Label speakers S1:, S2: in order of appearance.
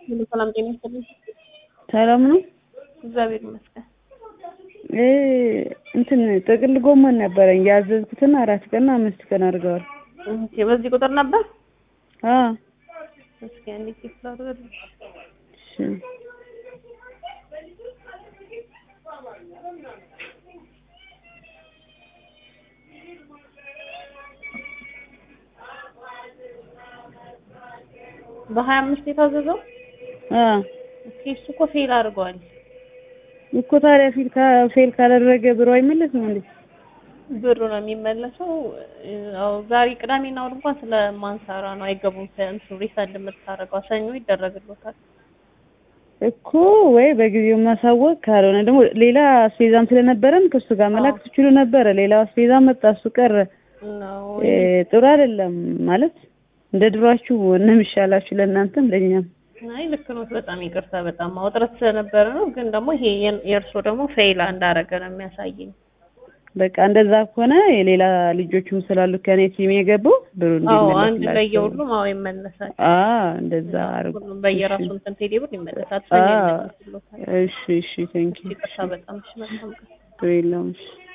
S1: ሁሉ ሰላም ጤና ይስጥልኝ።
S2: ሰላም ነው።
S1: እግዚአብሔር ይመስገን።
S2: እ እንትን ጥቅል ጎመን ነበረኝ ያዘዝኩትና አራት ቀን አምስት ቀን አድርገዋል።
S1: ኦኬ፣ በዚህ ቁጥር ነበር።
S2: አ
S1: እስኪ አንዴ ቼክ ላድርግ።
S2: እሺ
S1: በሀያ አምስት የታዘዘው
S2: አ
S1: እስኪ እሱ እኮ ፌል አድርገዋል።
S2: እኮ ታዲያ ፊል ካ- ፌል ካላደረገ ብሩ አይመለስም እንዴ?
S1: ብሩ ነው የሚመለሰው። ያው ዛሬ ቅዳሜና እሑድ እንኳን ስለማንሰራ ነው አይገቡም። እንትን ሪፈንድ የምታደርገው ሰኞ ይደረግሎታል።
S2: እኮ ወይ በጊዜው ማሳወቅ ካልሆነ ደግሞ ሌላ አስቤዛም ስለነበረን ከእሱ ጋር መላክ ትችሉ ነበረ። ሌላ አስቤዛ መጣ፣ እሱ ቀረ።
S1: ነው
S2: እ ጥሩ አይደለም ማለት እንደ ድሯችሁ ነው የሚሻላችሁ ለእናንተም ለእኛም።
S1: አይ ልክ ነው። በጣም ይቅርታ። በጣም ማውጥረት ስለነበረ ነው። ግን ደግሞ ይሄ የእርሶ ደግሞ ፌል እንዳረገ ነው የሚያሳየኝ።
S2: በቃ እንደዛ ከሆነ የሌላ ልጆችም ስላሉ ከኔ ቲም የገቡ ብሩ
S1: አዎ አንድ ላይ
S2: እንዲመለስላቸው
S1: የሁሉም አዎ ይመለሳል።
S2: አ እንደዛ አርጉ።
S1: ሁሉም በየራሱ እንትን ቴሌ ብር ይመለሳል።
S2: አ
S1: ሰኞ ይመለስሎታል።
S2: እሺ እሺ ቴንክ ዩ
S1: ይቅርታ በጣም እሺ፣ መልካም ቀን።
S2: የለውም እሺ